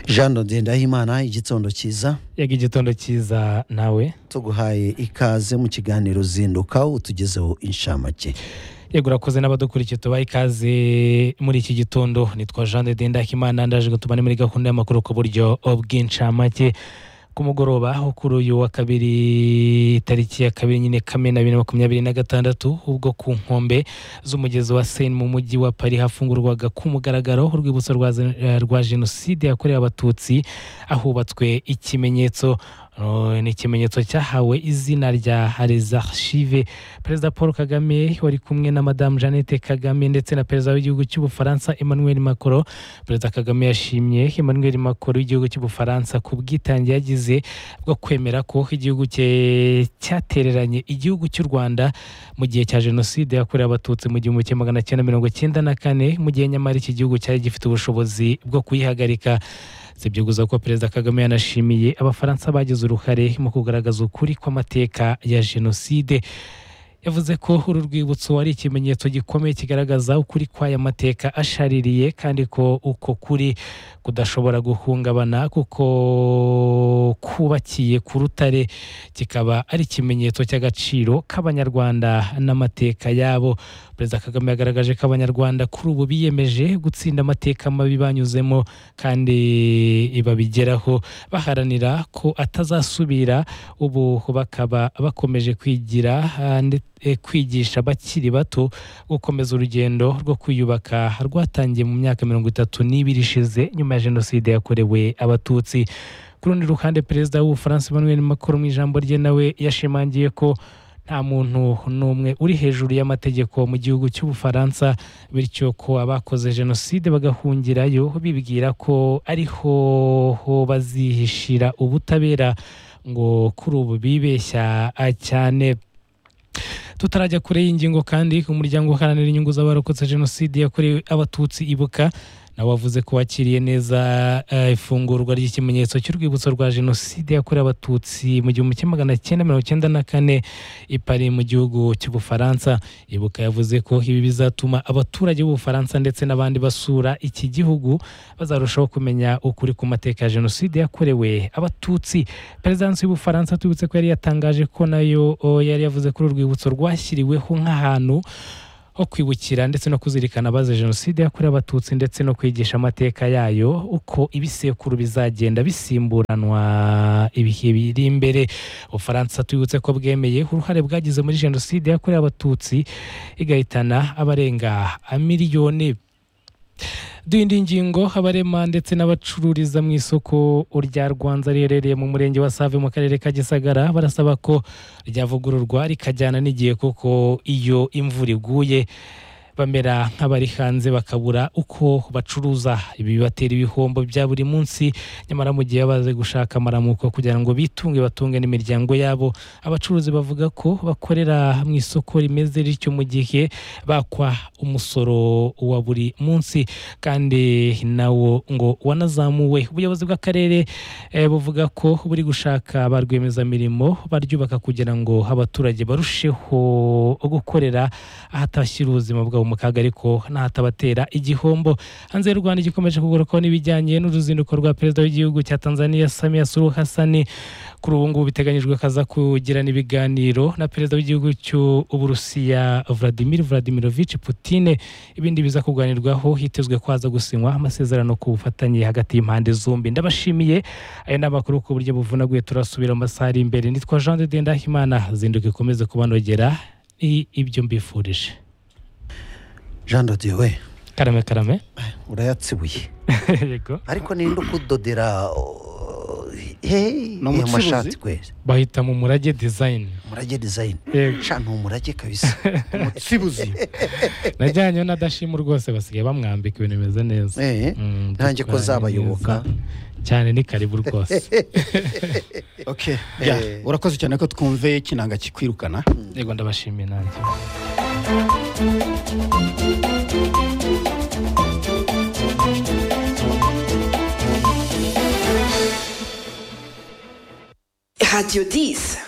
jean ndendahimana igitondo cyiza yega igitondo cyiza nawe tuguhaye ikaze mu kiganiro zinduka utugezeho inshamake yego urakoze n'abadukurikiye tubaha ikaze muri iki gitondo nitwa jean ndendahimana ndaje gutuma ni muri gahunda y'amakuru ku buryo bw'inshamake ku mugoroba aho kuri uyu wa kabiri tariki ya kabiri nyine kamena bibiri na makumyabiri na gatandatu ubwo ku nkombe z'umugezi wa seni mu mujyi wa pari hafungurwaga ku mugaragaro urwibutso rwa zen- eh, rwa jenoside yakorewe abatutsi ahubatswe ikimenyetso Uh, ni ikimenyetso cyahawe izina rya archive perezida paul kagame wari kumwe na madamu jeannette kagame ndetse na perezida w'igihugu cy'ubufaransa emmanuel macron perezida kagame yashimye emmanuel macron w'igihugu cy'ubufaransa ku bwitange yagize bwo kwemera ko igihugu cye cyatereranye igihugu cy'u rwanda mu gihe cya jenoside yakorewe abatutsi mu gihumbi kimwe magana cyenda mirongo cyenda na kane mu gihe nyamara iki gihugu cyari gifite ubushobozi bwo kuyihagarika si ibyo gusa ko perezida kagame yanashimiye abafaransa bagize uruhare mu kugaragaza ukuri kw'amateka ya jenoside yavuze ko uru rwibutso ari ikimenyetso gikomeye kigaragaza ukuri kw'aya mateka ashaririye kandi ko uko kuri kudashobora guhungabana kuko kubakiye ku rutare kikaba ari ikimenyetso cy'agaciro k'abanyarwanda n'amateka yabo perezida kagame yagaragaje ko abanyarwanda kuri ubu biyemeje gutsinda amateka mabi banyuzemo kandi babigeraho baharanira ko atazasubira ubu bakaba bakomeje kwigira ah, nde- eh, kwigisha abakiri bato gukomeza urugendo rwo kwiyubaka rwatangiye mu myaka mirongo itatu n'ibiri ishize nyuma ya jenoside yakorewe abatutsi ku rundi ruhande perezida w'ubufaransa emmanuel macron mu ijambo rye nawe yashimangiye ko nta muntu n'umwe uri hejuru y'amategeko mu gihugu cy'ubufaransa bityo ko abakoze jenoside bagahungirayo bibwira ko ariho ho bazihishira ubutabera ngo kuri ubu bibeshya ah, cyane tutarajya kure y'ingingo kandi umuryango uharanira inyungu z'abarokotse jenoside yakorewe abatutsi ibuka nawe wavuze ko wakiriye neza eh, ifungurwa ry'ikimenyetso cy'urwibutso rwa jenoside yakorewe abatutsi mu gihumbi kimwe magana cyenda mirongo icyenda na kane i Paris mu gihugu cy'ubufaransa ibuka yavuze ko ibi bizatuma abaturage b'ubufaransa ndetse n'abandi basura iki gihugu bazarushaho kumenya ukuri ku mateka ya jenoside yakorewe abatutsi perezidansi y'ubufaransa tubibutse ko yari yatangaje ko nayo o, yari yavuze ko uru rwibutso rwashyiriweho nk'ahantu ho kwibukira ndetse no kuzirikana abazize jenoside yakorewe abatutsi ndetse no kwigisha amateka yayo uko ibisekuru bizagenda bisimburanwa ibihe biri imbere ubufaransa tubibutse ko bwemeye uruhare bwagize muri jenoside yakorewe abatutsi igahitana abarenga miliyoni Dindi ngingo abarema ndetse n'abacururiza mu isoko rya Rwanza riherereye mu murenge wa Save mu karere ka Gisagara barasaba ko ryavugururwa rikajyana n'igihe kuko iyo imvura iguye bamera nk'abari hanze bakabura uko bacuruza ibi bibatera ibihombo bya buri munsi nyamara mu gihe baze gushaka amaramuko kugira ngo bitunge batunge n'imiryango yabo abacuruzi bavuga ko bakorera mu isoko rimeze rityo mu gihe bakwa umusoro wa buri munsi kandi nawo ngo wanazamuwe ubuyobozi bw'akarere eh, buvuga ko buri gushaka ba rwiyemezamirimo baryubaka kugira ngo abaturage barusheho gukorera ahatashyira ubuzima bwabo mu kaga ariko n'ahatabatera igihombo hanze y'u rwanda igikomeje kugarukaho n'ibijyanye n'uruzinduko rwa perezida w'igihugu cya tanzania samia suluhu hasani kuri ubu ngubu biteganyijwe ko aza kugirana ibiganiro na perezida w'igihugu cy'uburusiya vladimir vladimirovich putine ibindi biza kuganirwaho hitezwe ko haza gusinywa amasezerano ku bufatanye hagati y'impande zombi ndabashimiye ayo ni amakuru ku buryo buvunaguye turasubira mu masaha ari imbere nitwa jean de ndahimana zinduka ikomeze kubanogera ni ibyo mbifurije jean we karame karame urayatsibuye yego ariko ninde ukudodera oh, hey, Ni iyo umucuruzi? mashati kwezi bahita mu murage design umurage dizayini Yego. sha ni umurage kabisa umutsibuzi najyanyeho na dashimu rwose basigaye bamwambika ibintu bimeze neza Eh, Mm, nanjye ko dutwara zabayoboka neza. cyane ni karibu rwose okay yeah. Eh. urakoze cyane ko twumve kinanga kikwirukana yego ndabashimiye nanjye Radio 10.